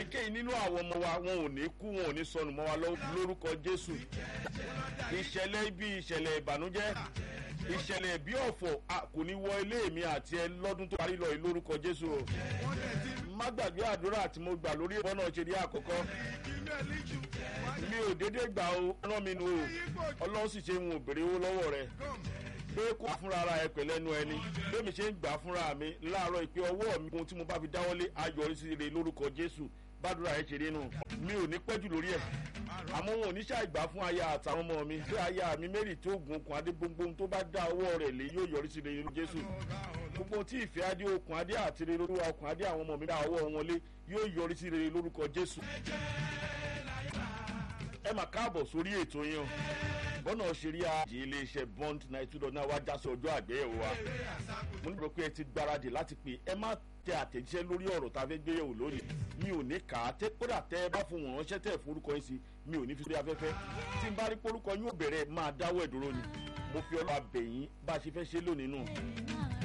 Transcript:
èyíkéyìí nínú àwọn ọmọ wa wọn ò ní kú wọn ò ní sọnù mọ́ wa lórúkọ jésù ìṣẹ̀lẹ̀ ibi ìṣẹ̀lẹ̀ ìbànújẹ́ ìṣẹ̀lẹ̀ bí ọ̀fọ̀ kò ní wọ ilé mi àti ẹ lọ́dún tó parí lọ yìí lórúkọ jésù o má gbàgbé àdúrà tí mo gbà lórí ìbọn náà ṣe ní àkọ́kọ́ mi ò dédé gbà o rán mi nu o ọlọ́run sì ṣe ń bèrè owó lọ́wọ́ rẹ pé kó fúnra ara ẹ pẹ̀lẹ́ nu ẹni bẹ́ẹ̀mi ṣe ń gbà fúnra mi láàárọ̀ ìpè ọwọ́ mi ohun tí mo bá fi dáwọ́lé ayọ̀rí sí ire lórúkọ jésù bádùrà ẹ ṣe rí nù mi ò ní pẹ́jù lórí ẹ̀ àmọ́ wọn ò ní ṣàìgbà fún aya àtàwọn ọmọ mi pé aya mi mary tó gun okùn adé gbogbo tó bá dá ọwọ́ rẹ̀ lé yóò yọrí sí ire jésù gbogbo tí ìfẹ́ adé okùn adé àti ire lórúkọ okùn adé àwọn ọmọ mi dá ọwọ́ wọn lé yóò yọrí sí ire lórúkọ jésù ẹ mà káàbọ̀ sórí ètò yẹn o bọ́nà ṣeré àjì iléeṣẹ́ bond ninety two dot nine wá já sí ọjọ́ àgbéyẹ̀wò wa mo nílò pé ẹ ti gbáradì láti pè ẹ má tẹ àtẹ̀jíṣẹ́ lórí ọ̀rọ̀ tá a fẹ́ gbéyẹ̀wò lónìí mi ò ní kà á tẹ kódà tẹ ẹ bá fún wọn ránṣẹ́ tẹ̀ forúkọ yín sí mi ò ní fi sórí afẹ́fẹ́ tí n bá rí porúkọ yín ò bẹ̀rẹ̀ máa dáwọ́ ẹ̀ dúró ni mo fi ọlọ́ abẹ̀yìn bá a ṣe fẹ́ ṣe lónìí nù